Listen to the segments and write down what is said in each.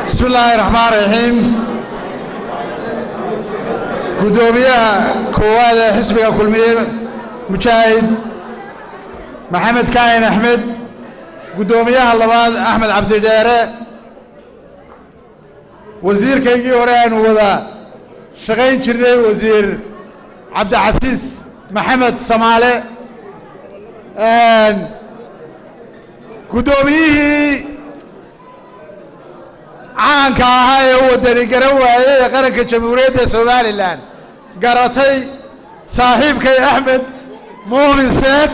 bismi illaahi raxmaan raxiim guddoomiyaha koowaad ee xisbiga kulmiye mujaahid maxamed kaahin axmed guddoomiyaha labaad axmed cabdidheere wasiirkaygii hore aanu wada shaqayn jirnay wasiir cabdicasiis maxamed samaale guddoomiyihii caanka ahaa ee u wadani garan waayey ee qaranka jamhuuriyadda somalilan garatay saaxiibkay axmed muumin seed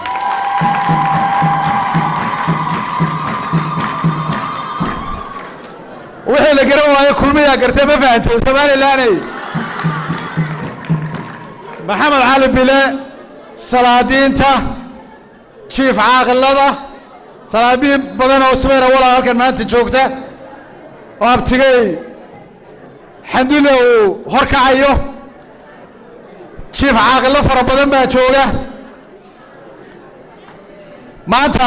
wixii la garan waaye kulmiyaa gartay ma fahantay somalilaney maxamed cali bile salaadiinta jiif caaqilada salaabiin badan oo subayra walaa halkan maanta joogta oo abtigay xandule uu hor kacayo jiif caaqilo fara badan baa jooga maanta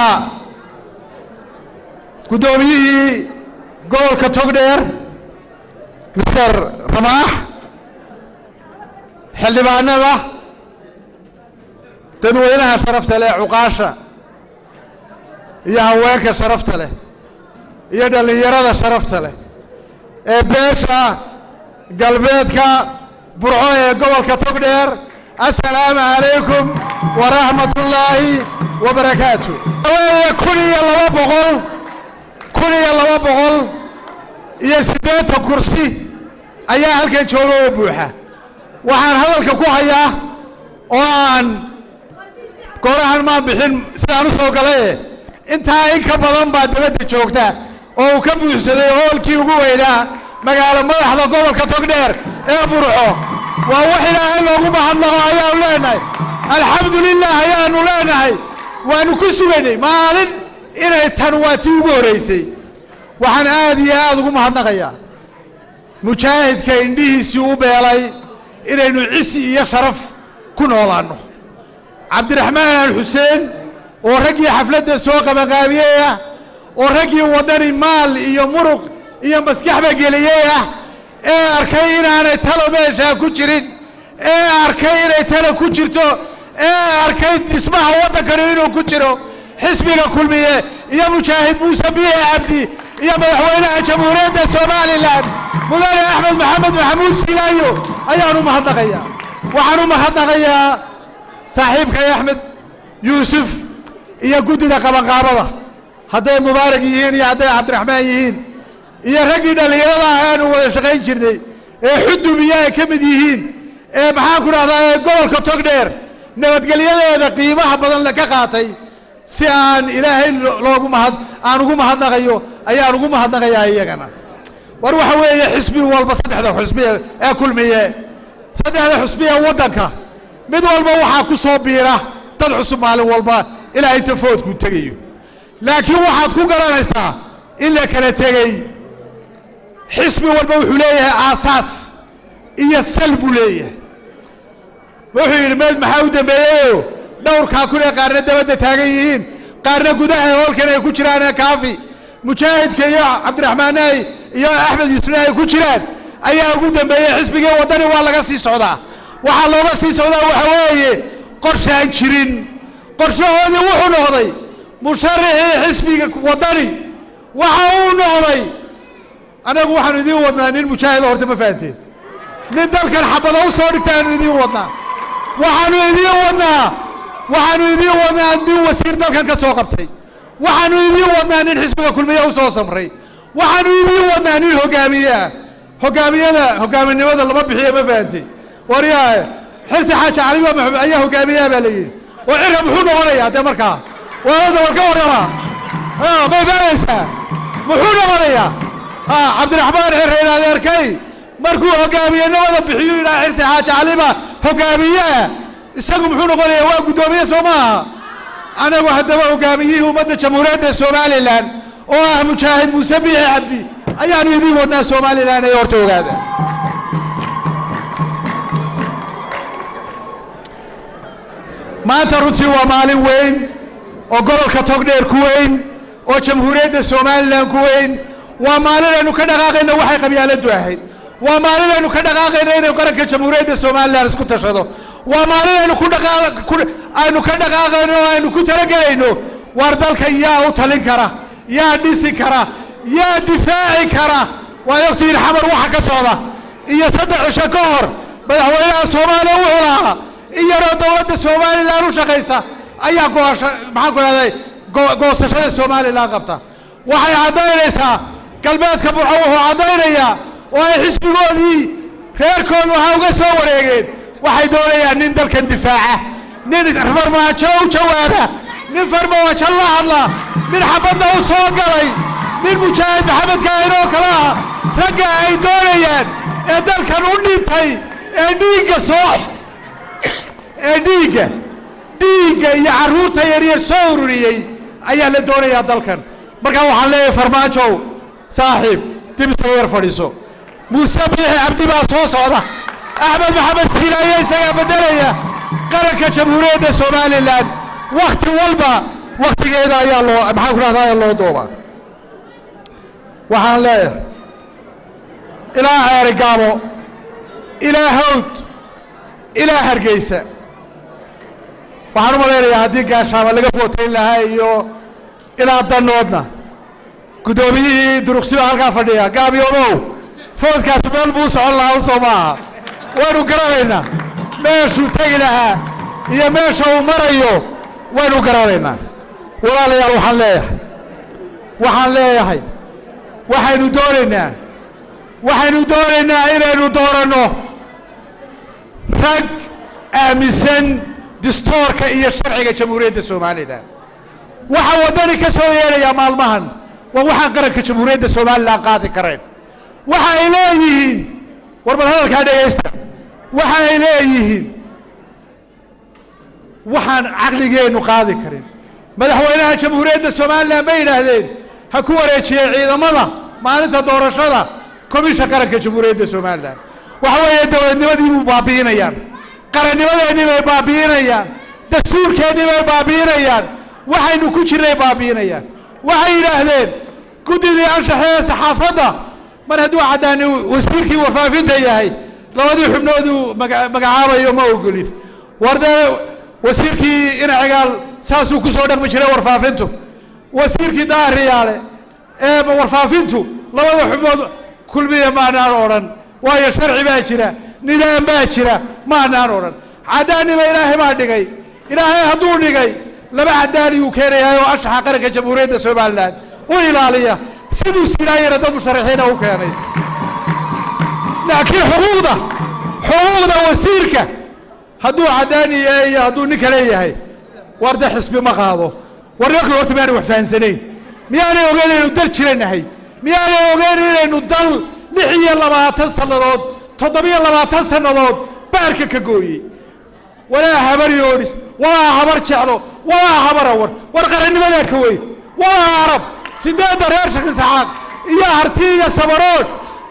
guddoomiyihii gobolka togdheer mister ramaax xildhibaanada dadweynaha sharafta leh cuqaasha iyo haweenka sharafta leh iyo dhallinyarada sharafta leh ee beesha galbeedka burco ee gobolka togdheer assalaamu calaykum waraxmatullaahi wabarakaatu weeye kun iyo laba boqol kun iyo laba boqol iyo siddeetan kursi ayaa halkan jooga oo buuxa waxaan hadalka ku hayaa oo aan goorahan maan bixin sidaan u soo galaye intaa in ka badan baa dabadda joogta oo uu ka buuxsaday hoolkii ugu weynaa magaalo madaxda gobolka togdheer ee burco waa wax ilaahay loogu mahadnaqo ayaanu leenahay alxamdu lilah ayaanu leenahay waanu ku sugaynay maalin inay tan waa tii ugu horraysay waxaan aad iyo aad ugu mahadnaqayaa mujaahidka indhihiisii u beelay inaynu cisi iyo sharaf ku noolaanno cabdiraxmaan xuseen oo raggii xafladda soo qabanqaabiyey ah oo raggii waddani maal iyo muruq iyo maskaxba geliyey ah ee arkay inaanay talo meeshaa ku jirin ee arkay inay talo ku jirto ee arkay dhismaha waddankani inuu ku jiro xisbiga kulmiye iyo mujaahid muuse biye cabdi iyo madaxweynaha jamhuuriyadda somalilan mudane axmed maxamed maxamuud silaayo ayaan u mahadnaqayaa waxaan u mahadnaqayaa saaxiibkay axmed yuusuf iyo guddida qabanqaabada hadday mubaarak yihiin iyo hadday cabdiraxmaan yihiin iyo raggii dhallinyarada ah aanu wada shaqayn jirnay ee xudubiya ay ka mid yihiin ee maxaan ku dhahdaa ee gobolka togdheer nabadgelyadeeda qiimaha badan ka qaatay si aan ilaahay loogu mahad aan ugu mahadnaqayo ayaan ugu mahadnaqayaa iyagana war waxa weeye xisbi walba saddexda xusbiya ee kulmiye saddexda xusbiya waddanka mid walba waxaa ku soo biira dad cusub maalin walba ilaa inta foodku tegayo laakiin waxaad ku garanaysaa in la kala tegey xisbi walba wuxuu leeyahay aasaas iyo sal buu leeyahay wuxuu yidhi meed maxaa u dambeeyeyo dhowrkaa kun ee qaarna dabadda taagan yihiin qaarna gudaha hoolkan ay ku jiraan ee kaafi mujaahidka iyo cabdiraxmaanay iyo axmed yuusufna ay ku jiraan ayaa ugu dambeeyey xisbigii waddani waa laga sii socdaa waxaa looga sii socdaa waxa weeye qorshaan jirin qorshahoodii wuxuu noqday musharaxii xisbiga waddani waxa uu noqday anagu waxaanu idiin wadnaa nin mujaahida horta ma fahanteen nin dalkan xabada u soo dhigtaanu idiin wadnaa waxaanu idiin wadnaa waxaanu idiin wadnaa nin wasiir dalkan ka soo qabtay waxaanu idiin wadnaa nin xisbiga kulmiye u soo samray waxaanu idiin wadnaa nin hogaamiye ah hogaamiyada hogaaminimada lama bixiyo ma fahantay waryaa xirsi xaaji cali maxamed ayaa hogaamiyaha baa la yidhi oo cirka muxuu noqonayaa dee markaa waada war ka warrama may fahanaysaa muxuu noqonayaa cabdiraxmaan xirreyn adeerkay markuu hogaamiyenimada bixiyu yidhaha xirsi xaaji caliba hogaamiyeah isagu muxuu noqonayaa waa guddoomiye soo maaha anagu haddaba hogaamiyihii ummadda jamhuuriyadda somalilan oo ah mujaahid muuse biixi cabdi ayaanu idiin wadnaa somalilan ee horta ogaada maanta runtii waa maalin weyn oo gobolka togdheer ku weyn oo jamhuuriyadda somalilan ku weyn waa maalin aynu ka dhaqaaqayno waxay qabyaaladdu ahayd waa maalin aynu ka dhaqaaqayno inay qaranka jamhuuriyadda somalilan isku tashado waa maalin aynu ku dhaqaaq ku- aynu ka dhaqaaqayno oo aynu ku talagelayno waar dalka yaa u talin kara yaa dhisi kara yaa difaaci kara waad ogtihiin xamar waxa ka socda iyo saddex cisho ka hor madaxweynaha soomaaliya wuxuu lahaa in yaroo dowladda somalilan u shaqaysa ayaa goosha maxaan ku dhahday go- goosashada somalilan qabta waxay caddaynaysaa galbeedka burco wuxuu caddaynayaa oo ay xisbigoodii reerkoodu ha uga soo wareegeen waxay doonayaan nin dalkan difaaca nin farmaajo u jawaaba nin farmaajo la hadla nin xabadda u soo galay nin mujaahid maxamed kaainoo kale ah ragga ay doonayaan ee dalkan u dhintay ee dhiigga soo ee dhiigga dhiigga iyo carruurta yaryar soo ururiyey ayaa la doonayaa dalkan markaa waxaan leeyahay farmaajow saaxiib dib isaga yar fadhiiso muuse biixi cabdi baa soo socda axmed maxamed siilaaye isagaa beddelaya qaranka jamhuuriyadda somalilan wakhti walba wakhtigeeda ayaa loo maxaan ku dhahdaa ayaa loo doobaa waxaan leeyahay ilaa ceeri gaabo ilaa hawd ilaa hargeysa waxaan u malaynayaa haddii gaashaama laga footayn lahaa iyo ilaa danoodna guddoomiyihii duruqsi baa halkaa fadhiya gaabiyoomow foodkaas meel buu socon lahaa usoo maaha waynu garanaynaa meeshuu tegi lahaa iyo meesha uu marayo waynu garanaynaa walaalayaal waxaan leeyahay waxaan leeyahay waxaynu doonaynaa waxaynu doonaynaa inaynu dooranno rag aaminsan distoorka iyo sharciga jamhuuriyadda somalilan waxa waddani ka soo yeedhayaa maalmahan waa waxaan qaranka jamhuuriyadda somalilan qaadi karayn waxa ay leeyihiin war bal hadalkaa dhegaysta waxa ay leeyihiin waxaan caqligeennu qaadi karin madaxweynaha jamhuuriyadda somalilan ma yidhaahdeen ha ku wareejiyey ciidamada maalinta doorashada komisha qaranka jamhuuriyadda somalilan waxa weeye dowladnimadii buu baabi'inayaan qarannimadeennii bay baabi'inayaan dastuurkeennii bay baabi'inayaan waxaynu ku jirnay baabi'inayaan waxay yidhaahdeen guddidii anshaxee saxaafadda mar hadduu caddaani wasiirkii warfaafinta yahay labadii xubnooduu maga- magacaabayo ma ogolin war dee wasiirkii inacigaal saasuu ku soo dhaqmi jiray warfaafintu wasiirkii daahriyaale ee warfaafintu labada xubnood kulmiya maanaan odhan waayo sharci baa jira nidaam baa jira maanaan odhan caddaanima ilaahay baa dhigay ilaahay hadduu dhigay laba caddaani uu keenayaa oo anshaxa qaranka jamhuuriyadda somalilan u ilaaliya siduu silaayana dad musharaxiina u keenay laakiin xuquuqda xuquuqda wasiirka hadduu caddaani yahay iyo hadduu nin kale yahay war de xisbi ma qaado war nimanka horta miyaanay wax fahansanayn miyaanay ogeyn inaynu dal jiranahay miyaanay ogeyn inaynu dal lix iyo labaatan sannadood toddobiyo labaatan sannadood baarka ka gooyey walaa habar yoodhis walaa habar jeclo walaa habar awar war qarannimadaa ka weyn walaa arab sideedda reer shaki saxaaq iyo harti iyo sabarood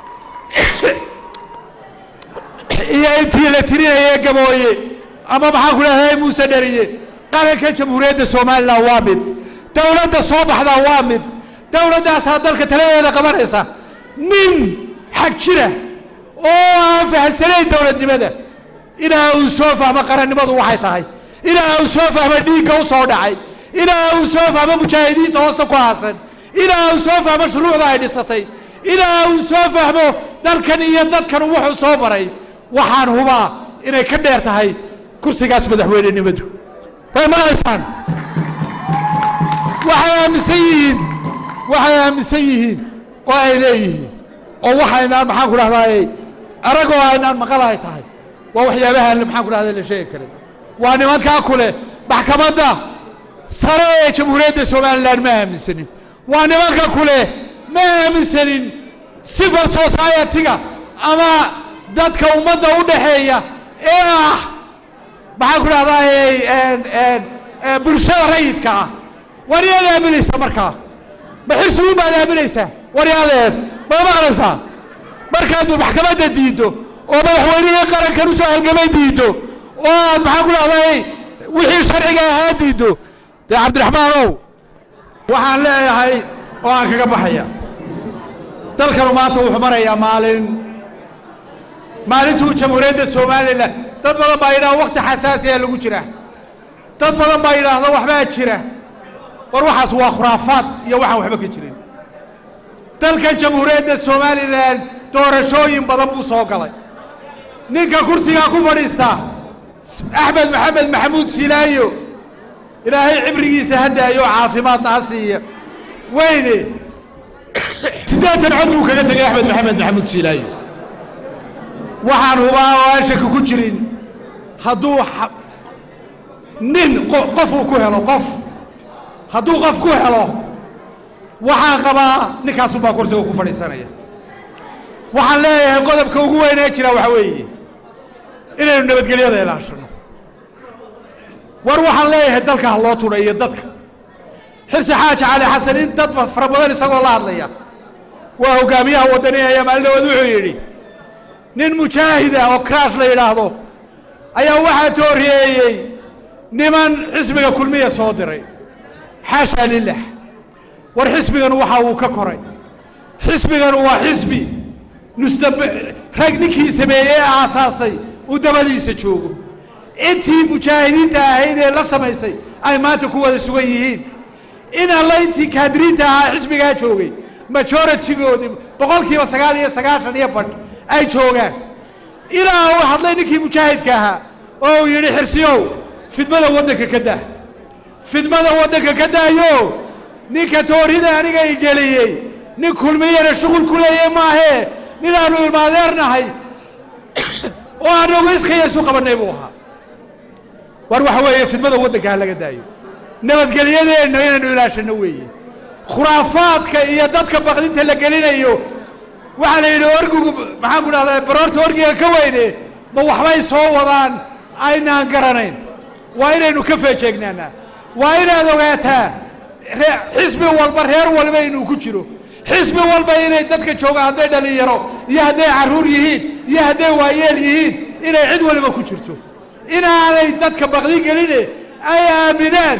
iyo intii la tirinayay gabooye ama maxaan ku leedahay muuse dheriye qaranka jamhuuriyadda somalilan waa mid dowladda soo baxdaa waa mid dowladdaasaa dalka taladeeda qabanaysa nin xag jira oo aan fahansanayn dowladnimada ilaa uu soo fahmo qarannimadu waxay tahay ilaa uu soo fahmo dhiigga u soo dhacay ilaa uu soo fahmo mujaahidiinta hoosta ku haasan ilaa uu soo fahmo shuruucda ay dhisatay ilaa uu soo fahmo dalkan iyo dadkan wuxuu soo maray waxaan hubaa inay ka dheer tahay kursigaas madaxweynenimadu way maqlaysaan waxay aaminsan yihiin waxay aaminsan yihiin oo ay leeyihiin oo waxaynaan maxaan ku dhahdaay aragoo aynaan maqal ay tahay waa waxyaabaha maxaan ku dhahday la sheegi karin waa nimankaa kule maxkamadda sare ee jamhuuriyadda somalilan ma aaminsanin waa nimanka kule ma aaminsanin civil society-ga ama dadka ummadda u dhaxeeya ee ah maxaan ku dhahdaay bulshada rayidka ah war yaad aaminaysa markaa ma xirsugun baad aaminaysaa war yaadeen ma maqlaysaa markaad maxkamadda diiddo oo madaxweynihii qarankan usoo halgamay diiddo oo aad maxaan ku dhahday wixii sharciga ahaa diiddo dee cabdiraxmaanow waxaan leeyahay oo aan kaga baxaya dalkanu maanta wuxuu marayaa maalin maalintuu jamhuuriyadda somalilan dad badan baa yidhahda wakti xasaasiya lagu jira dad badan baa yidhaahda waxbaa jira war waxaas waa khuraafaad iyo waxaan waxba ka jirin dalkan jamhuuriyadda somalilan doorashooyin badan buu soo galay ninka kursigaa ku fadhiista axmed maxamed maxamuud silaayo ilaahay cibrigiisa ha daayo caafimaadna ha siiya weyne siddeetan cod buu kaga tegay axmed maxamed maxamuud silaayo waxaan hubaa oo aan shaki ku jirin hadduu nin qof uu ku helo qof hadduu qof ku helo waxaan qabaa ninkaasubaa kursiga ku fadhiisanaya waxaan leeyahay qodobka ugu weynee jira waxa weeye inaynu nabadgelyada ilaashano war waxaan leeyahay dalka ha loo tudhayo dadka xirsi xaaji cali xasan in dad fara badan isagoo la hadlaya waa hogaamiyaha waddaniga ayaa maalin dhawaad wuxuu yidhi nin mujaahida oo kraash la yidhaahdo ayaa waxaa tooriyeeyey niman xisbiga kulmiya soo diray xaashaa lilah war xisbiganu waxa uu ka koray xisbiganu waa xisbi nusdab rag ninkii sameeyey ee aasaasay uu dabadiisa joogo intii mujaahidiinta ahayd ee la samaysay ay maanta ku wada sugan yihiin in alla intii kaadiriinta ahaa xisbigaa joogay majoritigoodii boqolkiiba sagaal iyo sagaashan iyo badh ay joogaan ilaa uu hadlay ninkii mujaahidka ahaa oo uu yidhi xirsiyow fidmada waddanka ka daa fidmada waddanka ka daayo ninka toorida aniga i geliyey nin kulmiyana shuqul ku leeya maahee ninaannu ilmaadeernahay oo aanagu iskaya isu qabannay buu ahaa war waxa weeye fidmada waddanka ha laga daayo nabadgelyadeenna inaynu ilaashano weeye khuraafaadka iyo dadka baqdinta la gelinayo waxaa la yidhi orgigu maxaan ku dhahdaa baroorta orgiga ka weyne ma waxbay soo wadaan aynaan garanayn waa inaynu ka feejeegnaanaa waa inaad ogaataa xisbi walba reer walba inuu ku jiro xisbi walba inay dadka joogaan hadday dhalinyaro iyo hadday carruur yihiin iyo hadday waayeel yihiin inay cid waliba ku jirto inaanay dadka baqdin geline ay aaminaan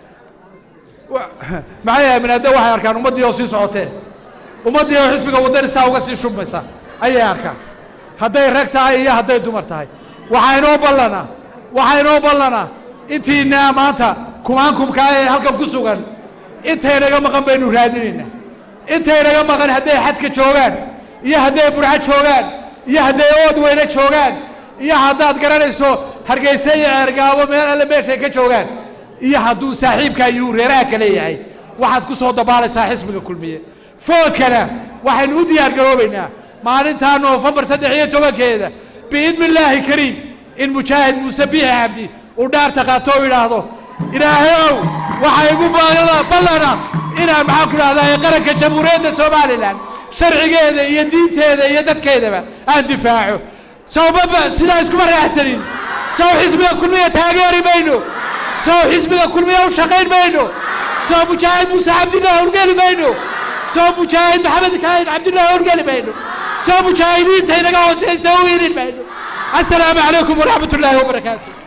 maxay aaminaan de waxay arkaan ummaddii oo sii socotee ummaddii oo xisbiga waddani saa uga sii shubmaysa ayay arkaan hadday rag tahay iyo hadday dumar tahay waxaa inoo ballanaa waxaa inoo ballanaa intiinaa maanta kumaankumkaa ee halkan ku sugan intaynaga maqan baynu raadinaynaa intaynaga maqan hadday xadka joogaan iyo hadday burco joogaan iyo hadday ood weyne joogaan iyo haddaad garanayso hargeysa iyo ceergaabo meel alle meeshay ka joogaan iyo hadduu saaxiibkaa iyuu reeraha ka leeyahay waxaad ku soo dabaalaysaa xisbiga kulmiye foodkana waxaynu u diyaar garoobaynaa maalintaa noofembar saddex iyo tobankeeda biidni illaahi kariim in mujaahid muuse biixi cabdi uu dhaarta qaato oo yidhaahdo ilaahayow waxaa igu ballana inaan maxaan ku dhahdaa qaranka jamhuuriyadda somalilan sharcigeeda iyo diinteeda iyo dadkeedaba aan difaaco sawbaba sidaa iskuma raacsanin saw xisbiga kulmiya taageeri mayno saw xisbiga kulmiya u shaqayn mayno saw mujaahid muuse cabdillah horgeli mayno saw mujaahid maxamed kaahin cabdillah horgeli mayno saw mujaahidiinta inaga hooseysa u irin mayno assalaamu calaykum waraxmat ullaahi wabarakaatu